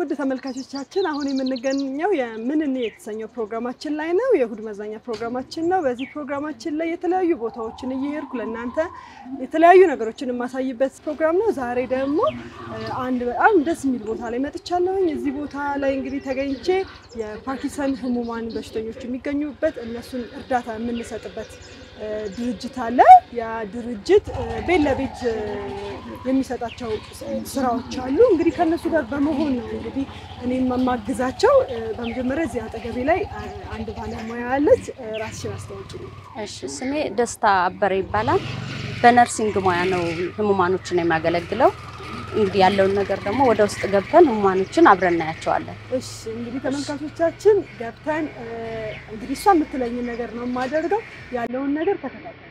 ውድ ተመልካቾቻችን አሁን የምንገኘው የምንኔ የተሰኘው ፕሮግራማችን ላይ ነው። የእሁድ መዝናኛ ፕሮግራማችን ነው። በዚህ ፕሮግራማችን ላይ የተለያዩ ቦታዎችን እየሄድኩ ለእናንተ የተለያዩ ነገሮችን የማሳይበት ፕሮግራም ነው። ዛሬ ደግሞ አንድ በጣም ደስ የሚል ቦታ ላይ መጥቻለሁኝ። እዚህ ቦታ ላይ እንግዲህ ተገኝቼ የፓርኪንሰን ህሙማን በሽተኞች የሚገኙበት እነሱን እርዳታ የምንሰጥበት ድርጅት አለ። ያ ድርጅት ቤት ለቤት የሚሰጣቸው ስራዎች አሉ። እንግዲህ ከእነሱ ጋር በመሆን ነው እንግዲህ እኔም የማግዛቸው። በመጀመሪያ እዚህ አጠገቤ ላይ አንድ ባለሙያ አለች። ራስሽን አስተዋውቂ። እሺ፣ ስሜ ደስታ አበረ ይባላል። በነርሲንግ ሙያ ነው ህሙማኖችን የሚያገለግለው። እንግዲህ ያለውን ነገር ደግሞ ወደ ውስጥ ገብተን ህሙማኖችን አብረን እናያቸዋለን። እሺ እንግዲህ ተመልካቾቻችን ገብተን እንግዲህ እሷ የምትለኝን ነገር ነው የማደርገው። ያለውን ነገር ተከታተል።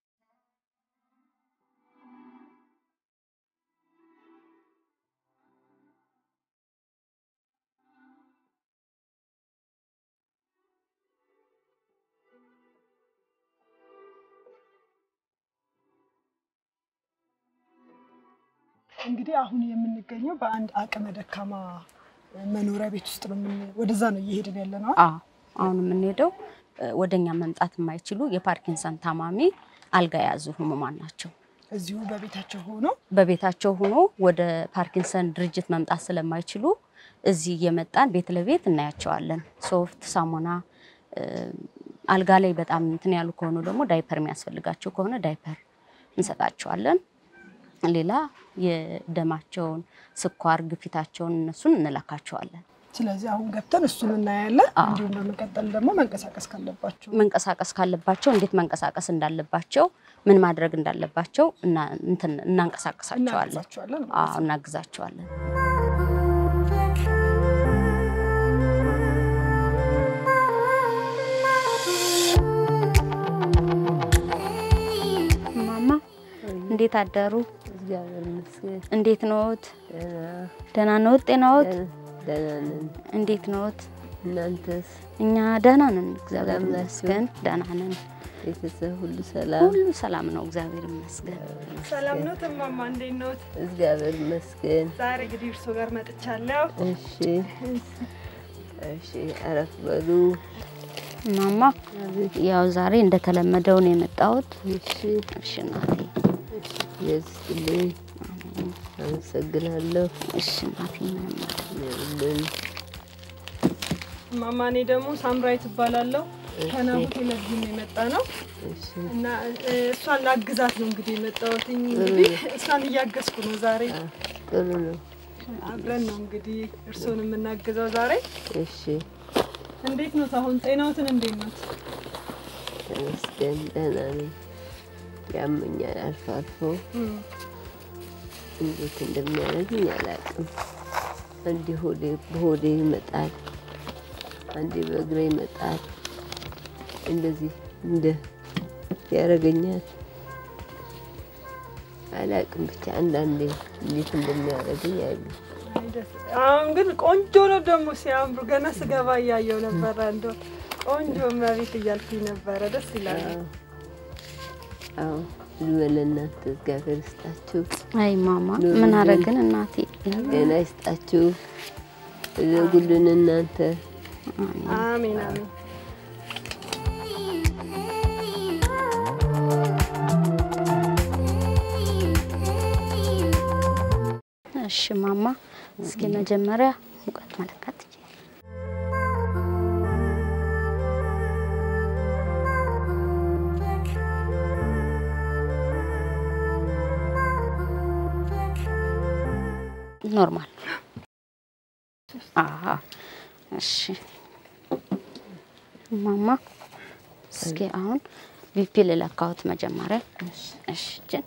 እንግዲህ አሁን የምንገኘው በአንድ አቅመ ደካማ መኖሪያ ቤት ውስጥ ነው። ወደዛ ነው እየሄድን ያለ ነው። አዎ አሁን የምንሄደው ወደኛ መምጣት የማይችሉ የፓርኪንሰን ታማሚ አልጋ የያዙ ህሙማን ናቸው። እዚሁ በቤታቸው ሆነው በቤታቸው ሆኖ ወደ ፓርኪንሰን ድርጅት መምጣት ስለማይችሉ እዚህ እየመጣን ቤት ለቤት እናያቸዋለን። ሶፍት፣ ሳሙና፣ አልጋ ላይ በጣም እንትን ያሉ ከሆኑ ደግሞ ዳይፐር የሚያስፈልጋቸው ከሆነ ዳይፐር እንሰጣቸዋለን። ሌላ የደማቸውን ስኳር፣ ግፊታቸውን እነሱን እንለካቸዋለን። ስለዚህ አሁን ገብተን እሱን እናያለን። እንዲሁም በመቀጠል ደግሞ መንቀሳቀስ ካለባቸው መንቀሳቀስ ካለባቸው እንዴት መንቀሳቀስ እንዳለባቸው ምን ማድረግ እንዳለባቸው እንትን እናንቀሳቀሳቸዋለን፣ እናግዛቸዋለን አዎ እናግዛቸዋለን። ማማ እንዴት አደሩ? እግዚአብሔር ይመስገን እንዴት ነዎት? ደህና ነዎት? ጤናዎት ደህና ነን። እንዴት ነዎት? እናንተስ እኛ ደህና ነን፣ እግዚአብሔር ሰላም ናችሁ? ይመስገን። ደህና ነን፣ ቤተሰብ ሁሉ ሰላም? ሁሉ ሰላም ነው፣ እግዚአብሔር ይመስገን። ሰላም ነው እማማ፣ እንዴት ነዎት? እግዚአብሔር ይመስገን። ዛሬ እንግዲህ እርሶ ጋር መጥቻለሁ። እሺ እሺ፣ አረፍ በሉ። ማማ ያው ዛሬ እንደተለመደው ነው የመጣሁት። እሺ እሺ እናቴ፣ የዝልኝ አመሰግናለሁ። እሺ እናቴ፣ ምንም አይደለም። ይሁልን። እማማ፣ እኔ ደግሞ ሳምራዊት እባላለሁ። ከናሁ ቴሌቪዥን ነው የመጣ ነው እሺ እና እ፣ እሷን ላግዛት ነው እንግዲህ የመጣሁት። እንግዲህ እሷን እያገዝኩ ነው ዛሬ። ጥሩ ነው። አብረን ነው እንግዲህ እርስዎን የምናግዘው ዛሬ። እሺ እንዴት ነው አሁን ጤናዎትን እንዴት ነው? ተመስገን፣ ደህና ነኝ። ያመኛል አልፎ አልፎ እንዴት እንደሚያደርግኝ አላውቅም። አንዴ ሆዴ በሆዴ ይመጣል፣ አንዴ በእግሬ ይመጣል። እንደዚህ እንደ ያደርገኛል። አላውቅም ብቻ አንዳንዴ እንዴት እንደሚያደርገኝ አይሉ አሁን ግን ቆንጆ ነው ደግሞ ሲያምሩ። ገና ስገባ እያየው ነበረ። እንደው ቆንጆ መቤት እያልኩኝ ነበረ። ደስ ይላል። አዎ እድሜ ለእናንተ እግዚአብሔር ይስጣችሁ፣ አይ ማማ ምን አረግን እናቴ። ጤና ይስጣችሁ። እዘጉልን እናንተ አሜን አሜን። እሺ ማማ፣ እስኪ መጀመሪያ ሙቀት መለካት ትችያለሽ። ኖርማል። አሀ እሺ ማማ፣ እስኪ አሁን ቪፒ ልለካዎት መጀመሪያ። እሺ እጅን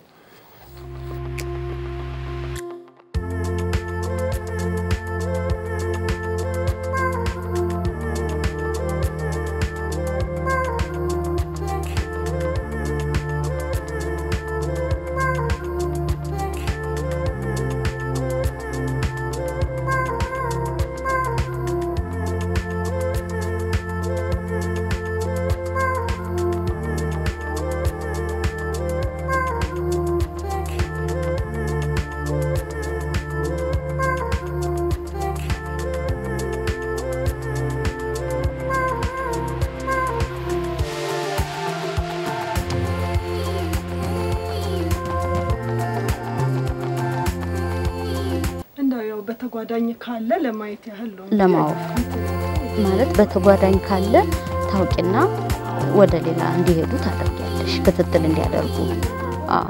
በተጓዳኝ ካለ ለማየት ያህል ነው። ለማወቅ ማለት በተጓዳኝ ካለ ታውቂና ወደ ሌላ እንዲሄዱ ታደርጊያለሽ፣ ክትትል እንዲያደርጉ። አዎ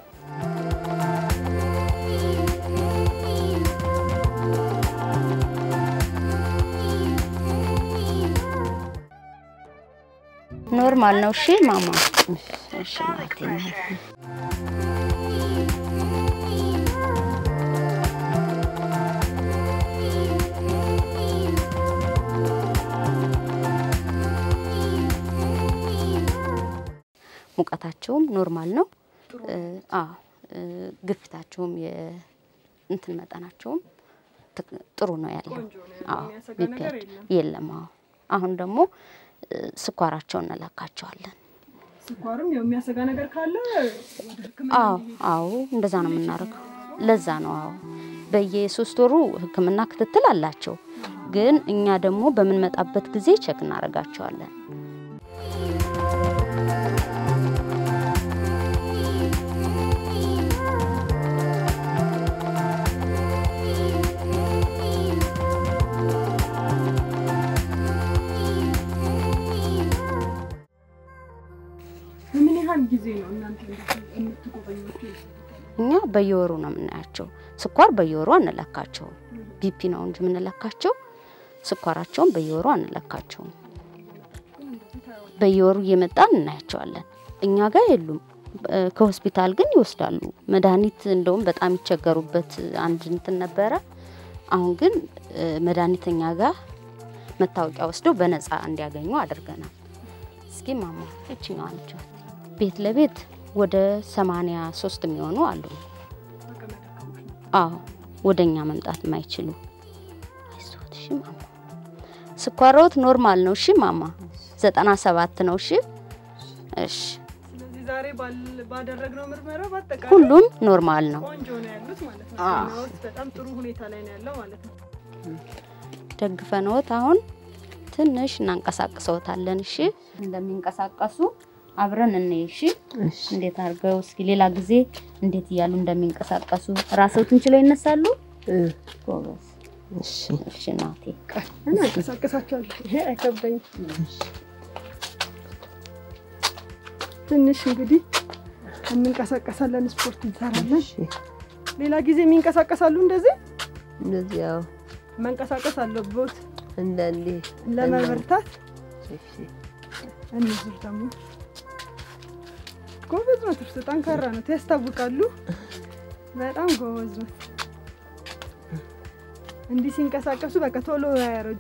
ኖርማል ነው። እሺ ማማ፣ እሺ እናቴ። ሙቀታቸውም ኖርማል ነው። አዎ ግፊታቸውም የእንትን መጠናቸውም ትክ- ጥሩ ነው ያለው። ቆንጆ ነው ያለው፣ አዎ የሚያሰጋ ቢፒ ነገር የለም። የለም። አዎ አሁን ደግሞ ስኳራቸውን እንለካቸዋለን። ስኳርም ያው የሚያሰጋ ነገር ካለ ወደ ሕክምና አዎ አዎ እንደዛ ነው የምናደርገው። ለዛ ነው አዎ በየሶስት ወሩ ሕክምና ክትትል አላቸው። ግን እኛ ደግሞ በምንመጣበት ጊዜ ቼክ እናደርጋቸዋለን። በምን ያህል ጊዜ ነው እናንተ እንደዚህ የምትጎበኟቸው? እኛ በየወሩ ነው የምናያቸው። ስኳር በየወሩ አንለካቸውም። ቢፒ ነው እንጂ የምንለካቸው ስኳራቸውን በየወሩ አንለካቸውም። በየወሩ እየመጣን እናያቸዋለን። እኛ ጋር የሉም። እ፣ ከሆስፒታል ግን ይወስዳሉ። መድኃኒት እንደውም በጣም ይቸገሩበት አንድ እንትን ነበረ። አሁን ግን እ፣ መድኃኒት እኛ ጋር መታወቂያ ወስደው በነፃ እንዲያገኙ አድርገናል። እስኪ ማማ እችኛዋ ነች። ቤት ለቤት ወደ ሰማንያ ሶስት የሚሆኑ አሉ። አዎ ወደ እኛ መምጣት የማይችሉ አይዞት። እሺ ማማ ስኳሮት ኖርማል ነው። እሺ ማማ ዘጠና ሰባት ነው። እሺ እሺ ስለዚህ ዛሬ ባል- ባደረግነው ምርመራ በአጠቃላይ ሁሉም ኖርማል ነው። ቆንጆ ነው ያሉት ማለት ነው። አዎ። ጤናዎት በጣም ጥሩ ሁኔታ ላይ ነው ያለው ማለት ነው። ደግፈንዎት አሁን ትንሽ እናንቀሳቅሰውታለን። እሺ እንደሚንቀሳቀሱ አብረን እንይ። እሺ እንዴት አድርገው እስኪ ሌላ ጊዜ እንዴት እያሉ እንደሚንቀሳቀሱ ራስዎትን ችለው ይነሳሉ። ጎበዝ። እሺ እሺ እናቴ እና እንቀሳቀሳቸዋለሁ። ይሄ አይከብደኝም። ትንሽ እንግዲህ እንንቀሳቀሳለን፣ ስፖርት እንሰራለን። እሺ ሌላ ጊዜ የሚንቀሳቀሳሉ እንደዚህ እንደዚህ ያው መንቀሳቀስ አለቦት አንዳንዴ ለመበርታት። እሺ እነዚህ ደግሞ ጎበዝ ነው። ትርስ ጠንካራ ነው፣ ያስታውቃሉ። በጣም ጎበዝ ነው። እንዲህ ሲንቀሳቀሱ በቃ ቶሎ አያረጁ።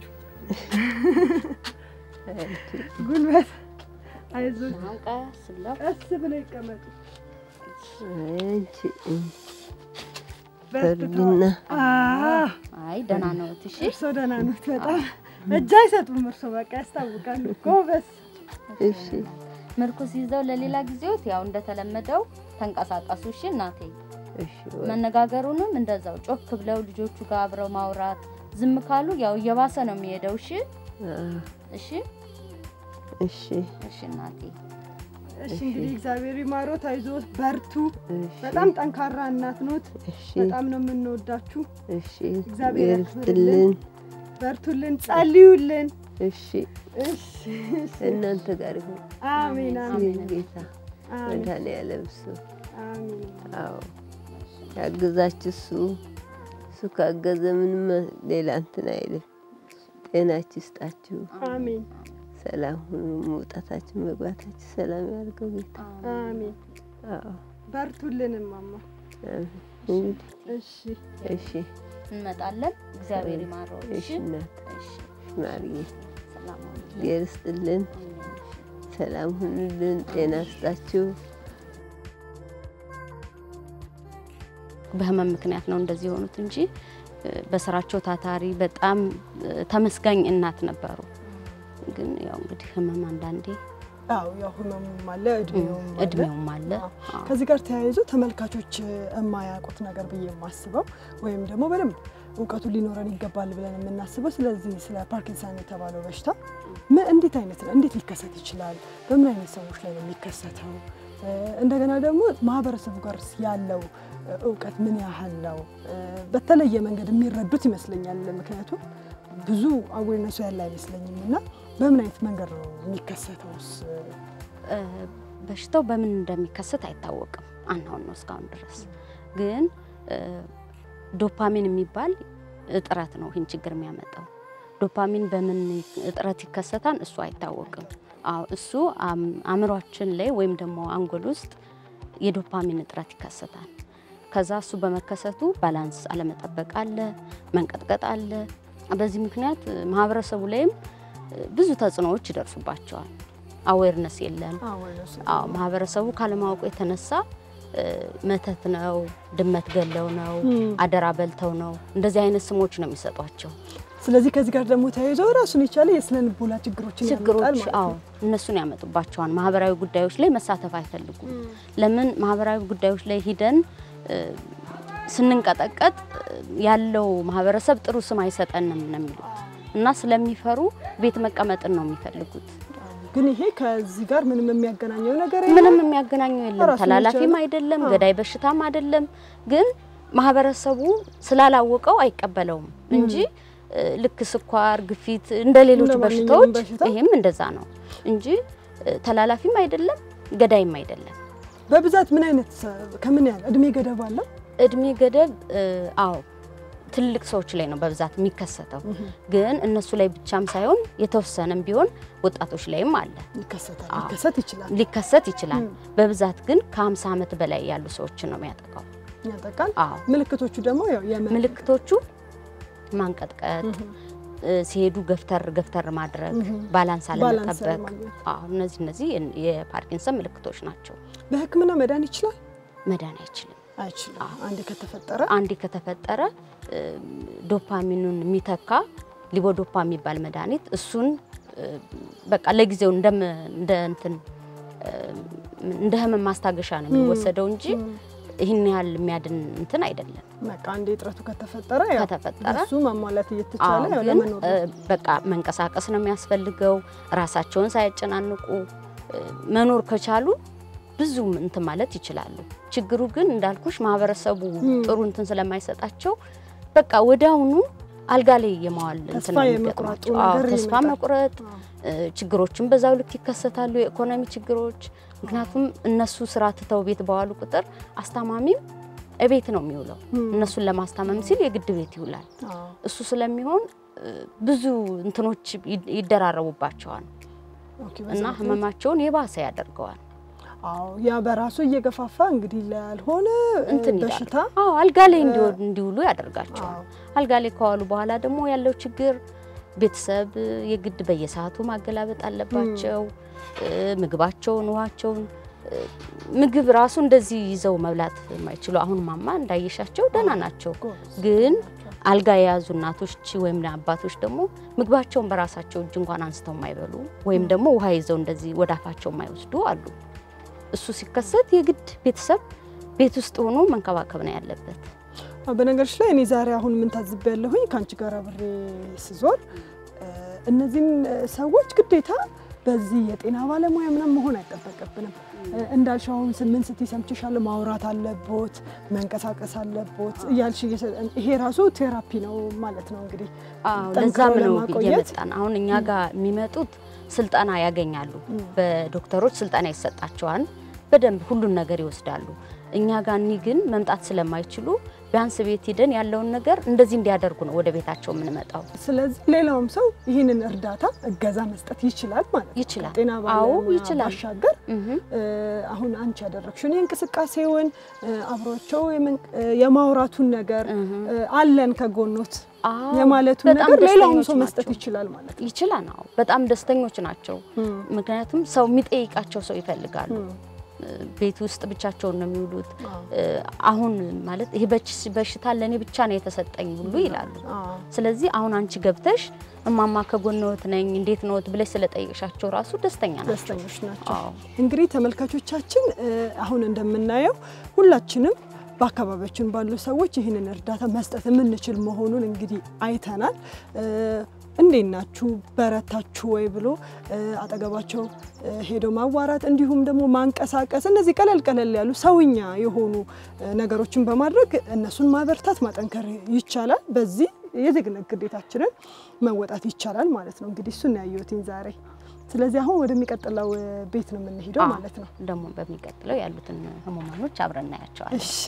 ጉልበት አይዞህ፣ አሁን ቀስ ብለው ቀስ ብለው ይቀመጡ። አንቺ በርትተዋል። እርግና አዎ፣ አይ ደህና ነው። እሺ እርሶ ደህና ኖት። በጣም እጅ አይሰጡም። እርሶ በቃ ያስታውቃሉ። ጎበዝ እሺ ምርኩስ ይዘው ለሌላ ጊዜዎት ያው እንደተለመደው ተንቀሳቀሱ። እሺ እናቴ እሺ መነጋገሩንም እንደዛው ጮክ ብለው ልጆቹ ጋር አብረው ማውራት። ዝም ካሉ ያው እየባሰ ነው የሚሄደው። እሺ አ- እሺ እሺ እሺ እናቴ እሺ እንግዲህ እግዚአብሔር ይማሮት፣ አይዞት፣ በርቱ። እሺ በጣም ጠንካራ እናት ኖት። እሺ በጣም ነው የምንወዳችሁ። እሺ እግዚአብሔር ይርስትልን በርቱልን፣ ጸልዩልን። እሺ እሺ እሺ። እናንተ ጋር ይሁን አሜን አሜን ጌታ አሜን መድኃኔዓለም እሱ አሜን። አዎ ያግዛችሁ እሱ እሱ ካገዘ ምንም ሌላ እንትን አይልም። ጤናችሁ ይስጣችሁ፣ አሜን ሰላም ሁኑ። መውጣታችሁ መግባታችሁ ሰላም ያድርገው ጌታ። አሜን። አዎ በርቱልን እማማ። አሜን። እንግዲህ እሺ እሺ እንመጣለን። እግዚአብሔር ይማረው። እሺ እሺ እናት እሺ ማርዬ ሰላም ሁኑ። እግዚአብሔር ይስጥልን፣ ሰላም ሁኑልን፣ ጤና ይስጣችሁ። በህመም ምክንያት ነው እንደዚህ የሆኑት እንጂ እ፣ በስራቸው ታታሪ በጣም እ፣ ተመስጋኝ እናት ነበሩ። ግን ያው እንግዲህ ህመም አንዳንዴ አዎ ያው ህመሙም አለ እድሜውም አለ። እድሜውም አለ። አዎ። አዎ። ከዚህ ጋር ተያይዞ ተመልካቾች የማያውቁት ነገር ብዬ የማስበው ወይም ደግሞ በደንብ እውቀቱ ሊኖረን ይገባል ብለን የምናስበው ስለዚህ ስለ ፓርኪንሰን የተባለው በሽታ ምን እንዴት አይነት ነው? እንዴት ሊከሰት ይችላል? በምን አይነት ሰዎች ላይ ነው የሚከሰተው? እ፣ እንደገና ደግሞ ማህበረሰቡ ጋር ያለው እ፣ እውቀት ምን ያህል ነው? እ፣ በተለየ መንገድ የሚረዱት ይመስለኛል። ምክንያቱም ብዙ አዌርነሱ ያለ አይመስለኝም እና በምን አይነት መንገድ ነው የሚከሰተውስ? እ፣ በሽታው በምን እንደሚከሰት አይታወቅም። አናውን ነው እስካሁን ድረስ ግን እ፣ ዶፓሚን የሚባል እጥረት ነው ይህን ችግር የሚያመጣው። ዶፓሚን በምን እጥረት ይከሰታል? እሱ አይታወቅም። አዎ እሱ አም- አእምሯችን ላይ ወይም ደግሞ አንጎል ውስጥ የዶፓሚን እጥረት ይከሰታል። ከዛ እሱ በመከሰቱ ባላንስ አለመጠበቅ አለ፣ መንቀጥቀጥ አለ። በዚህ ምክንያት እ፣ ማህበረሰቡ ላይም እ፣ ብዙ ተጽዕኖዎች ይደርሱባቸዋል። አዌርነስ የለም። አዌርነሱ አዎ ማህበረሰቡ ካለማወቁ የተነሳ እ፣ መተት ነው፣ ድመት ገለው ነው፣ ም። አደራ በልተው ነው፣ እንደዚህ አይነት ስሞች ነው የሚሰጧቸው ስለዚህ ከዚህ ጋር ደግሞ ተያይዞ ራሱን የቻለ የስነ ልቦና ችግሮችን ያመጣል ችግሮች። ማለት አዎ ነው። እነሱን ያመጡባቸዋል። ማህበራዊ ጉዳዮች ላይ መሳተፍ አይፈልጉም። ለምን ማህበራዊ ጉዳዮች ላይ ሂደን እ፣ ስንንቀጠቀጥ እ፣ ያለው ማህበረሰብ ጥሩ ስም አይሰጠንም ነው የሚሉት እና ስለሚፈሩ ቤት መቀመጥን ነው የሚፈልጉት። ግን ይሄ ከዚህ ጋር ምንም የሚያገናኘው ነገር የለም። ምንም የሚያገናኘው የለም። ራሱን ተላላፊም የቻለ- አይደለም፣ አዎ። ገዳይ በሽታም አይደለም። ግን ማህበረሰቡ ስላላወቀው አይቀበለውም እንጂ እ፣ ልክ ስኳር፣ ግፊት እንደ ሌሎች እንደ ማንኛውም በሽታዎች በሽታ? ይሄም እንደዛ ነው እንጂ እ፣ ተላላፊም አይደለም፣ ገዳይም አይደለም። በብዛት ምን አይነት ሰ- ከምን ያህል እድሜ ገደብ አለው? እድሜ ገደብ እ፣ አዎ ትልቅ ሰዎች ላይ ነው በብዛት የሚከሰተው። ግን እነሱ ላይ ብቻም ሳይሆን የተወሰነም ቢሆን ወጣቶች ላይም አለ ይከሰታል፣ አዎ። ሊከሰት ይችላል፣ ሊከሰት ይችላል። ም። በብዛት ግን ከ50 ዓመት በላይ ያሉ ሰዎችን ነው የሚያጠቃው። ያጠቃል። አዎ ምልክቶቹ ደግሞ ያው የምን ምልክቶቹ ማንቀጥቀጥ፣ ምሁም፣ እ፣ ሲሄዱ ገፍተር ገፍተር ማድረግ፣ ምሁም። ባላንስ ባላንስ አለመጠበቅ። አለማግኘት። አዎ እነዚህ እነዚህ የ- የፓርኪንሰን ምልክቶች ናቸው። በሕክምና መዳን ይችላል መዳን አይችልም። አይችልም? አንዴ ከተፈጠረ አንዴ ከተፈጠረ እ፣ ዶፓሚኑን የሚተካ ሊቦዶፓ የሚባል መድኃኒት እሱን እ፣ በቃ ለጊዜው እንደም እንደ እንትን እ፣ እንደ ህመም ማስታገሻ ነው የሚወሰደው እንጂ ይህን ያህል የሚያድን እንትን አይደለም። በቃ አንዴ እጥረቱ ከተፈጠረ ያው ከተፈጠረ እሱ ማሟላት እየተቻለ አዎ ያው ግን ለመኖር እ፣ ነው። በቃ መንቀሳቀስ ነው የሚያስፈልገው። ራሳቸውን ሳያጨናንቁ እ፣ መኖር ከቻሉ ብዙ እንትን ማለት ይችላሉ። ችግሩ ግን እንዳልኩሽ ማህበረሰቡ ም። ጥሩ እንትን ስለማይሰጣቸው በቃ ወዲያውኑ አልጋ ላይ የማዋል እንትን ተስፋ ነው የመቁረጡ የሚገጥማቸው። አዎ ነገር ተስፋ ይመጣል። መቁረጥ አዎ። እ፣ ችግሮችም በዛው ልክ ይከሰታሉ። የኢኮኖሚ ችግሮች ምክንያቱም እነሱ ስራ ትተው ቤት በዋሉ ቁጥር አስታማሚም እቤት ነው የሚውለው። ም። እነሱን ለማስታመም ሲል የግድ ቤት ይውላል። አዎ። እሱ ስለሚሆን እ፣ ብዙ እንትኖች ይድ- ይደራረቡባቸዋል ኦኬ፣ በዛ እና ምክንያት- ህመማቸውን የባሰ ያደርገዋል። አዎ ያ በራሱ እየገፋፋ እንግዲህ ላልሆነ እንትን ይላል። በሽታ አዎ አልጋ ላይ እንዲወ- እንዲውሉ ያደርጋቸዋል። አዎ። አልጋ ላይ ከዋሉ በኋላ ደግሞ ያለው ችግር ቤተሰብ እ፣ የግድ በየሰዓቱ ማገላበጥ አለባቸው። እ፣ ምግባቸውን፣ ውሃቸውን እ፣ ምግብ ራሱ እንደዚህ ይዘው መብላት የማይችሉ አሁን ማማ እንዳየሻቸው ደህና ናቸው። ጎበዝ ግን ናቸው። አልጋ የያዙ እናቶች ወይም አባቶች ደግሞ ምግባቸውን በራሳቸው እጅ እንኳን አንስተው የማይበሉ ወይም ደግሞ ውሃ ይዘው እንደዚህ ወደ አፋቸው የማይወስዱ አሉ። እሱ ሲከሰት የግድ ቤተሰብ ቤት ውስጥ ሆኖ መንከባከብ ነው ያለበት። አዎ፣ በነገሮች ላይ እኔ ዛሬ አሁን ምን ታዝቤ ያለሁኝ ከአንቺ ጋር አብሬ ስዞር እ፣ እነዚህን እ፣ ሰዎች ግዴታ በዚህ የጤና ባለሙያ ምናምን መሆን አይጠበቅብንም። እ፣ እንዳልሽው አሁን ስምንት ስትይ ሰምቼሻለሁ፣ ማውራት አለቦት፣ መንቀሳቀስ አለቦት እያልሽ እየሰ- ይሄ ራሱ ቴራፒ ነው ማለት ነው እንግዲህ አዎ ጠንክሮ ለዛም ነው ለማቆየት እየመጣን አሁን እኛ ጋር የሚመጡት ስልጠና ያገኛሉ። ም። በዶክተሮች ስልጠና ይሰጣቸዋል። በደንብ ሁሉን ነገር ይወስዳሉ። እኛ ጋር እኒ ግን መምጣት ስለማይችሉ ቢያንስ ቤት ሂደን ያለውን ነገር እንደዚህ እንዲያደርጉ ነው ወደ ቤታቸው የምንመጣው። ስለዚህ ሌላውም ሰው ይህንን እርዳታ እገዛ መስጠት ይችላል ማለት ነው። ይችላል። ከጤና አዎ ባለሙያ ይችላል። ባሻገር እህ እ፣ አሁን አንቺ ያደረግሽውን የእንቅስቃሴውን እ፣ አብሯቸው የመን- እ፣ የማውራቱን ነገር እህ እ፣ አለን ከጎኖት አዎ የማለቱን በጣም ነገር ሌላውም ደስተኞች ሰው መስጠት ናቸው። ይችላል ማለት ነው። ይችላል። አዎ በጣም ደስተኞች ናቸው። እም፣ ምክንያቱም ሰው የሚጠይቃቸው ሰው ይፈልጋሉ። እም፣ ቤት ውስጥ ብቻቸውን ነው የሚውሉት። እ፣ አሁን ማለት ይሄ በች- በሽታ ለእኔ ብቻ ነው የተሰጠኝ ሁሉ ይላሉ። ስለዚህ አሁን አንቺ ገብተሽ እማማ ከጎንዎት ነኝ እንዴት ነዎት ብለሽ ስለጠየቅሻቸው ራሱ ደስተኛ ናቸው። ደስተኞች ናቸው። አዎ። እንግዲህ ተመልካቾቻችን እ፣ አሁን እንደምናየው ሁላችንም በአካባቢያችን ባሉ ሰዎች ይህንን እርዳታ መስጠት የምንችል መሆኑን እንግዲህ አይተናል። እ፣ እንዴት ናችሁ በረታችሁ ወይ ብሎ እ፣ አጠገባቸው እ፣ ሄዶ ማዋራት እንዲሁም ደግሞ ማንቀሳቀስ እነዚህ ቀለል ቀለል ያሉ ሰውኛ የሆኑ እ፣ ነገሮችን በማድረግ እነሱን ማበርታት ማጠንከር ይቻላል። በዚህ የዜግነት ግዴታችንን መወጣት ይቻላል ማለት ነው። እንግዲህ እሱን ያየሁትኝ ዛሬ። ስለዚህ አሁን ወደሚቀጥለው እ፣ ቤት ነው የምንሄደው አዎ። ማለት ነው። ደግሞ በሚቀጥለው ያሉትን ህሙማኖች አብረን እናያቸዋለን። እሺ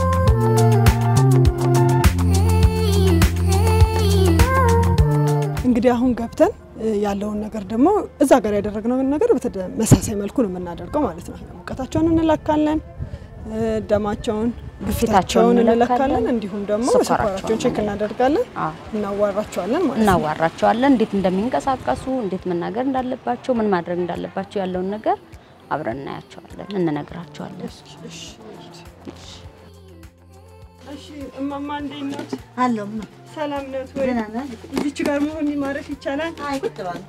እንግዲህ አሁን ገብተን እ፣ ያለውን ነገር ደግሞ እዛ ጋር ያደረግነውን ነገር በተመሳሳይ መልኩ ነው የምናደርገው ማለት ነው። ሙቀታቸውን እንለካለን፣ እ፣ ደማቸውን፣ ግፊታቸውን እንለካለን፣ እንዲሁም ደግሞ ስኳራቸውን ስኳራቸውን ቼክ እናደርጋለን፣ አዎ። እናዋራቸዋለን ማለት ነው። እናዋራቸዋለን እንዴት እንደሚንቀሳቀሱ እንዴት መናገር እንዳለባቸው ምን ማድረግ እንዳለባቸው ያለውን ነገር አብረን እናያቸዋለን እንነግራቸዋለን። እሺ እማማ እንዴት ኖት? አለሁ ሰላም ኖት ወይ? ደህና ነህ? እዚች ጋር መሆን ማረፍ ይቻላል? አይ ቁጭ በል።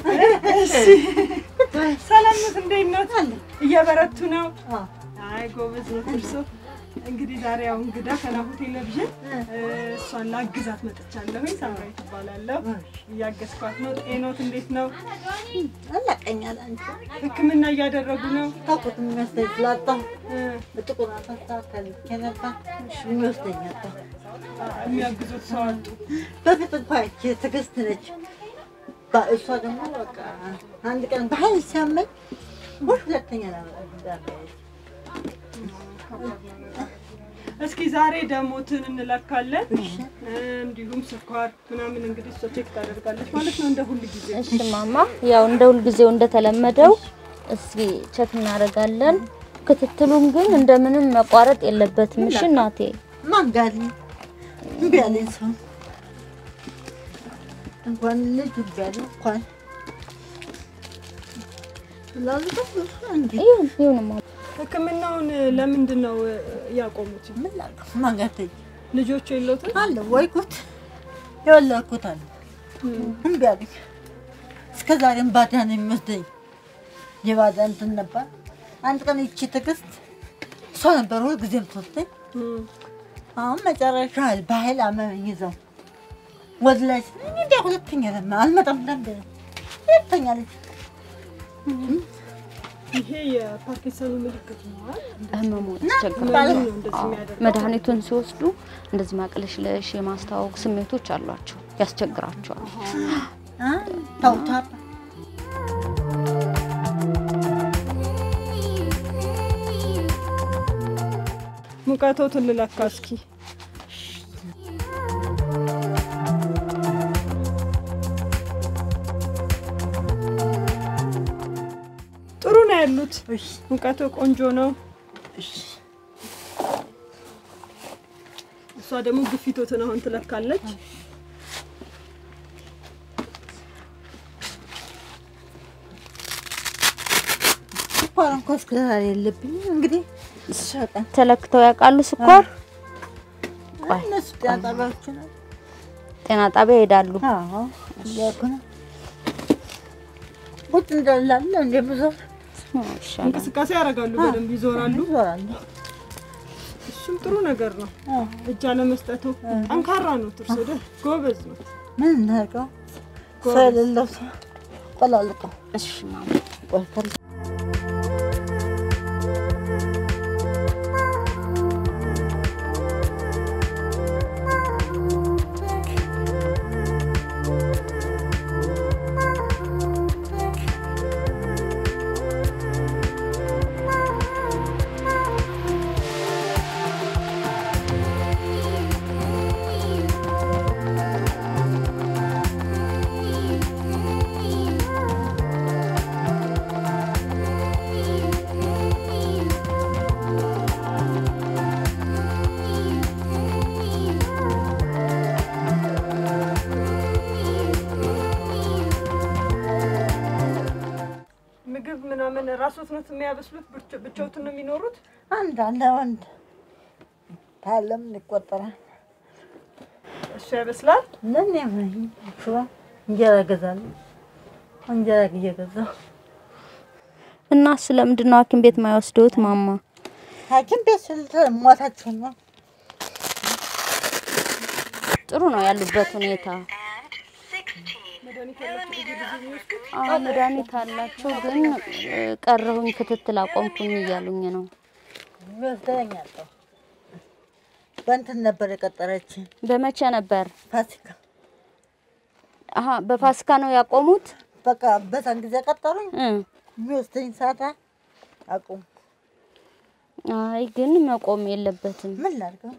ሰላም ኖት? እንዴት ኖት? እየበረቱ ነው? አዎ። አይ ጎበዝ ነው እርሶ። እንግዲህ ዛሬ ያው እንግዳ ከናሁ ቴሌቪዥን እ፣ እሷን ላግዛት መጥቻለሁኝ። ሳምራዊ ትባላለሁ። እያገዝኳት ነው። ጤኖት እንዴት ነው? አላቀኛል አንቺ ሕክምና እያደረጉ ነው? ታውቁት የሚመስለኝ ስላጣሁ እ፣ በጥቁር አንበሳ ከልኬ ነበር የሚወስደኝ አጣሁ። የሚያግዙት ሰው አጡ። በፊት እንኳ ይቺ ትዕግስት ነች። ባ- እሷ ደግሞ በቃ አንድ ቀን በኃይል ሲያመኝ ወይ ሁለተኛ ነው እስኪ ዛሬ ደሞትን እንለካለን። እ፣ እንዲሁም ስኳር ምናምን እንግዲህ እሷ ቼክ ታደርጋለች ማለት ነው እንደ ሁል ጊዜ እሺ ማማ፣ ያው እንደ ሁልጊዜው እንደተለመደው እስኪ ቼክ እናደርጋለን። ክትትሉም ግን እንደምንም መቋረጥ የለበትም። እሺ እናቴ። ማን ጋር ነኝ? እምቢ አለኝ ሰው እንኳን ልጅ እምቢ አለኝ እንኳን ላልኩት እንዴ ይሁን ይሁን ማማ። ሕክምናውን ለምንድን ነው እ፣ ያቆሙት? ምን ላድርግ? ማን ጋር ትሄጂ? ልጆቹ የለውትም? አለ ወይ ጉድ የወለድኩት አለ እምቢ አለኝ። እስከ ዛሬም ባዳ ነው የሚወስደኝ። የባዳ እንትን ነበር። አንድ ቀን ይቺ ትዕግስት እሷ ነበር ሁል ጊዜ የምትወስደኝ። እም፣ አሁን መጨረሻ በኃይል አመመኝ ይዘው ወደ ላይ ስል እንዲያ ሁለተኛ ለማ አልመጣም ለምደ ሁለተኛ ልጅ ይሄ የፓርኪንሰኑ ምልክት ነው አይደል? ህመሙ ምንድን ያስቸግራል። ነው እንደዚህ አዎ፣ የሚያደርገው? መድኃኒቱን ሲወስዱ እንደዚህ ማቅለሽለሽ የማስታወቅ ስሜቶች አሏቸው፣ ያስቸግራቸዋል። ታውታ ሙቀቶትን ልለካ እስኪ። ጥሩ ነው ያሉት። ሙቀቱ ቆንጆ ነው። እሷ ደግሞ ግፊቶትን አሁን ትለካለች። ስኳር እንኳ እስከ ዛሬ የለብኝም። እንግዲህ ሸቀን ተለክተው ያውቃሉ ስኳር? ቆይ እነሱ ጤና ጣቢያዎች ነው። ጤና ጣቢያ ይሄዳሉ። አዎ እያልኩ ነው። ቁጭ እንዳላለ እንደምዞር ይሻላል። እንቅስቃሴ ያደርጋሉ፣ በደንብ ይዞራሉ። እዞራለሁ። እሱም ጥሩ ነገር ነው። አዎ። እጅ አለመስጠቱ ጠንካራ ነው። ትርሶ ደ ጎበዝ ነው። ምን እናድርገው? ሰው የሌለው ሰው ቆላልቀው እሺ ማማ። ቆልተል ራስዎት ነው የሚያበስሉት? ብቻ- ብቻዎትን ነው የሚኖሩት? አንድ አለ ወንድ ታለም ይቆጠራል። እሱ ያበስላል። ለኔ ምን ሽባ እንጀራ እገዛለሁ። እንጀራ እየገዛሁ እና ስለምንድን ነው ሐኪም ቤት ማይወስደውት ማማ? ሐኪም ቤት ስል ሞታችሁ ነው። ጥሩ ነው ያሉበት ሁኔታ። መድኃኒት ያላቸው ብዙ ጊዜ የሚወስዱት አዎ መድኃኒት አላቸው፣ ግን እ፣ ቀረሁኝ ክትትል አቆምኩኝ እያሉኝ ነው። ይወስደኝ አጣሁ። በእንትን ነበር የቀጠረችኝ በመቼ ነበር? ፋሲካ። አሀ በፋሲካ ነው ያቆሙት። በቃ በዛን ጊዜ ቀጠሩኝ። እ፣ የሚወስደኝ ሰዓት አቁም። አይ ግን መቆም የለበትም። ምን ላድርገው?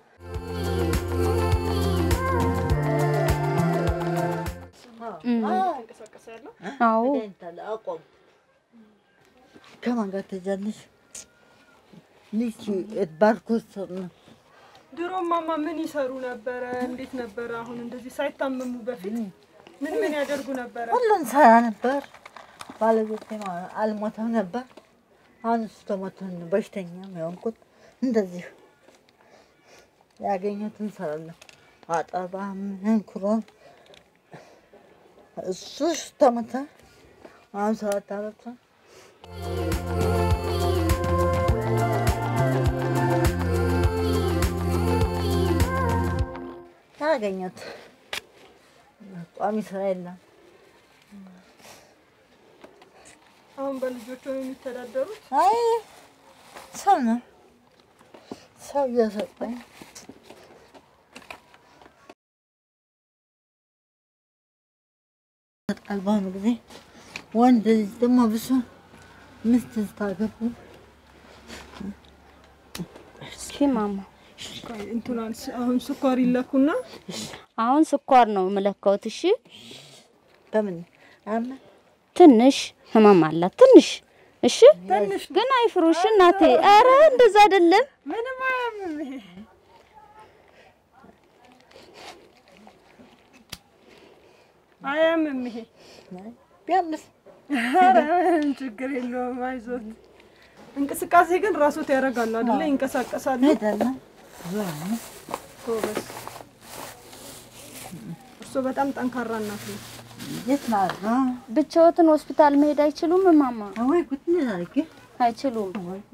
እም፣ እንቀሳቀስ ያለው አዎ መድኃኒት አለ አቆም። ከማን ጋር ትሄጃለሽ? ልጅ ባርኮት ነው ድሮ ማማ ምን ይሰሩ ነበረ? እንዴት ነበረ? አሁን እንደዚህ ሳይታመሙ በፊት ምን ምን ያደርጉ ነበረ? ሁሉን ሰራ ነበር። ባለቤቴ አልሞተም ነበር። አሁን እሱ ተሞተን በሽተኛ የሆንኩት እንደዚህ ያገኘሁትን እንሰራለሁ። አጠባ ምን ኩሮ እሱ ተሞተ። አሁን ሰባት አመት ነው። ያገኘሁት ቋሚ ስራ የለም። አሁን በልጆቹ ነው የሚተዳደሩት? አይ ሰው ነው ሰው እየሰጠኝ ይሰጣል። በአሁኑ ጊዜ ወንድ ልጅ ደግሞ ብሶ ሚስት ስታገቡ እስኪ ማማ ቆይ እንትኗን ስ- አሁን ስኳር ይለኩና አሁን ስኳር ነው የምለካውት። እሺ በምን አመ ትንሽ ህመም አላት ትንሽ። እሺ ትንሽ ግን አይፍሩሽ እናቴ። አረ እንደዛ አይደለም። ምንም አያምም ይሄ አያምም ይሄ ቢያምስ ኧረ ምንም ችግር የለውም አይዞት እንቅስቃሴ ግን ራሶት ያደርጋሉ አይደለ ይንቀሳቀሳሉ ሄዳለሁ ዞር ጎበዝ እርስዎ በጣም ጠንካራ እናት ነው የት ናት? ብቻዎትን ሆስፒታል መሄድ አይችሉም ማማ? ወይ ጉድ ምን አድርጌ አይችሉም።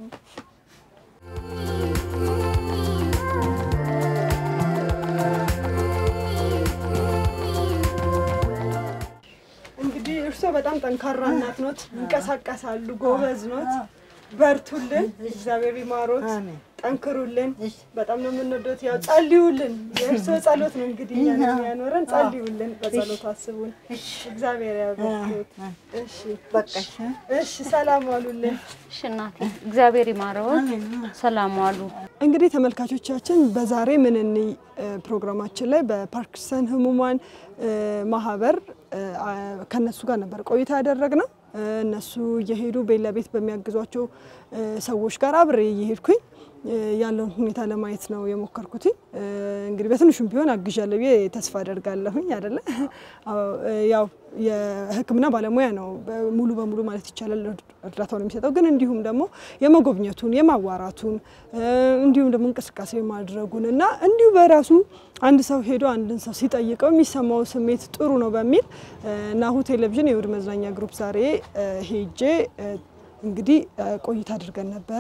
እንግዲህ እርስዎ በጣም ጠንካራ እናት ኖት ይንቀሳቀሳሉ ጎበዝ ኖት በርቱልን እግዚአብሔር ይማሮት አሜን። ጠንክሩልን እሺ። በጣም ነው የምንወደት ያው ጸልዩልን የእርስዎ ጸሎት ነው እንግዲህ እኛን የሚያኖረን ጸልዩልን በጸሎት አስቡን እግዚአብሔር ያበርቱት እሺ በቃሽ። እሺ ሰላም ዋሉልን እሺ እናቴ እግዚአብሔር ይማረዎት። ሰላም ዋሉ። እንግዲህ ተመልካቾቻችን በዛሬ ምን እንይ እ ፕሮግራማችን ላይ በፓርኪንሰን ህሙማን እ ማህበር እ አ- ከነሱ ጋር ነበር ቆይታ ያደረግነው። እ እነሱ እየሄዱ ቤት ለቤት በሚያግዟቸው እ ሰዎች ጋር አብሬ እየሄድኩኝ እ ያለውን ሁኔታ ለማየት ነው የሞከርኩትኝ። እ እንግዲህ በትንሹም ቢሆን አግዣለሁ ብዬ ተስፋ አደርጋለሁኝ አይደለ? አዎ፣ እ ያው የሕክምና ባለሙያ ነው በ- ሙሉ በሙሉ ማለት ይቻላል እርዳታውን የሚሰጠው ግን እንዲሁም ደግሞ የመጎብኘቱን የማዋራቱን እ እንዲሁም ደግሞ እንቅስቃሴ ማድረጉን እና እንዲሁ በራሱ አንድ ሰው ሄዶ አንድን ሰው ሲጠይቀው የሚሰማው ስሜት ጥሩ ነው በሚል እ ናሁ ቴሌቪዥን የእሁድ መዝናኛ ግሩፕ ዛሬ እ ሄጄ እ እንግዲህ እ ቆይታ አድርገን ነበረ።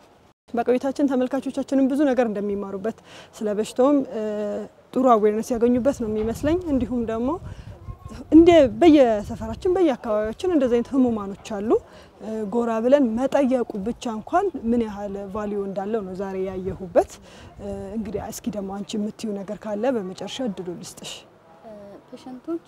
በቆይታችን ተመልካቾቻችንም ብዙ ነገር እንደሚማሩበት ስለ በሽታውም እ ጥሩ አዌርነስ ያገኙበት ነው የሚመስለኝ። እንዲሁም ደግሞ እንደ በየሰፈራችን በየአካባቢያችን እንደዚህ አይነት ህሙማኖች አሉ። እ ጎራ ብለን መጠየቁ ብቻ እንኳን ምን ያህል ቫሊዩ እንዳለው ነው ዛሬ ያየሁበት። እ እንግዲህ እስኪ ደግሞ አንቺ የምትዩ ነገር ካለ በመጨረሻ እድሉ ልስጥሽ። ፔሸንቶች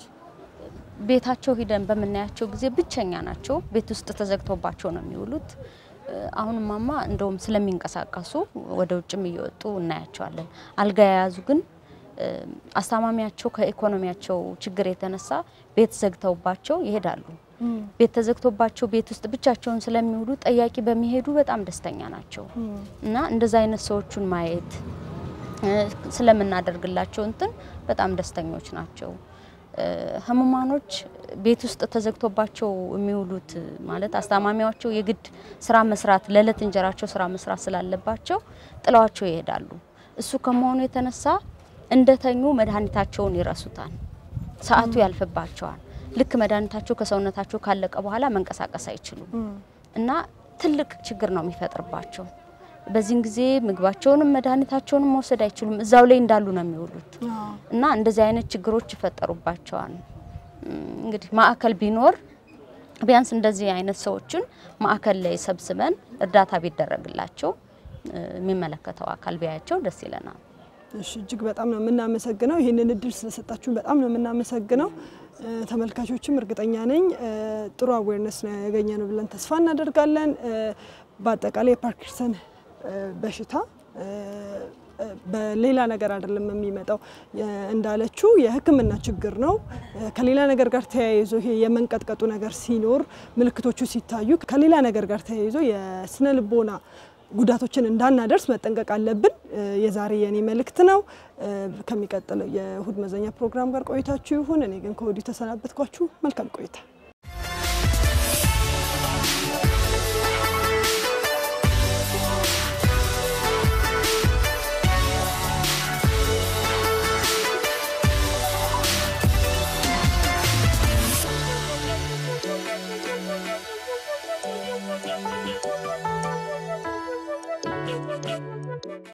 ቤታቸው ሂደን በምናያቸው ጊዜ ብቸኛ ናቸው። ቤት ውስጥ ተዘግቶባቸው ነው የሚውሉት። አሁን ማማ እንደውም ስለሚንቀሳቀሱ ወደ ውጭም እየወጡ እናያቸዋለን። አልጋ የያዙ ግን እ፣ አስታማሚያቸው ከኢኮኖሚያቸው ችግር የተነሳ ቤት ዘግተውባቸው ይሄዳሉ። ቤት ተዘግቶባቸው ቤት ውስጥ ብቻቸውን ስለሚውሉ ጠያቂ በሚሄዱ በጣም ደስተኛ ናቸው እና እንደዛ አይነት ሰዎቹን ማየት እ፣ ስለምናደርግላቸው እንትን በጣም ደስተኞች ናቸው። እ፣ ህሙማኖች ቤት ውስጥ ተዘግቶባቸው የሚውሉት ማለት አስታማሚያቸው የግድ ስራ መስራት ለዕለት እንጀራቸው ስራ መስራት ስላለባቸው ጥለዋቸው ይሄዳሉ። እሱ ከመሆኑ የተነሳ እንደተኙ መድኃኒታቸውን ይረሱታል። ሰዓቱ ያልፍባቸዋል። ልክ መድኃኒታቸው ከሰውነታቸው ካለቀ በኋላ መንቀሳቀስ አይችሉም እና ትልቅ ችግር ነው የሚፈጥርባቸው። በዚህን ጊዜ ምግባቸውንም መድኃኒታቸውንም መውሰድ አይችሉም። እዛው ላይ እንዳሉ ነው የሚውሉት እና እንደዚህ አይነት ችግሮች ይፈጠሩባቸዋል። እም፣ እንግዲህ ማዕከል ቢኖር ቢያንስ እንደዚህ አይነት ሰዎችን ማዕከል ላይ ሰብስበን እርዳታ ቢደረግላቸው እ፣ የሚመለከተው አካል ቢያያቸው ደስ ይለናል። እሺ እጅግ በጣም ነው የምናመሰግነው። ይህንን እድል ስለሰጣችሁን በጣም ነው የምናመሰግነው። እ፣ ተመልካቾችም እርግጠኛ ነኝ እ፣ ጥሩ አዌርነስ ነው ያገኘ ነው ብለን ተስፋ እናደርጋለን። እ፣ በአጠቃላይ የፓርኪንሰን እ፣ በሽታ እ፣ እ፣ በሌላ ነገር አይደለም የሚመጣው የ- እንዳለችው የሕክምና ችግር ነው። እ፣ ከሌላ ነገር ጋር ተያይዞ ይሄ የመንቀጥቀጡ ነገር ሲኖር ምልክቶቹ ሲታዩ ከሌላ ነገር ጋር ተያይዞ የስነ ልቦና ጉዳቶችን እንዳናደርስ መጠንቀቅ አለብን። እ፣ የዛሬ የኔ መልእክት ነው። እ፣ ከሚቀጥለው የእሁድ መዘኛ ፕሮግራም ጋር ቆይታችሁ ይሁን። እኔ ግን ከወዲሁ ተሰናበትኳችሁ። መልካም ቆይታ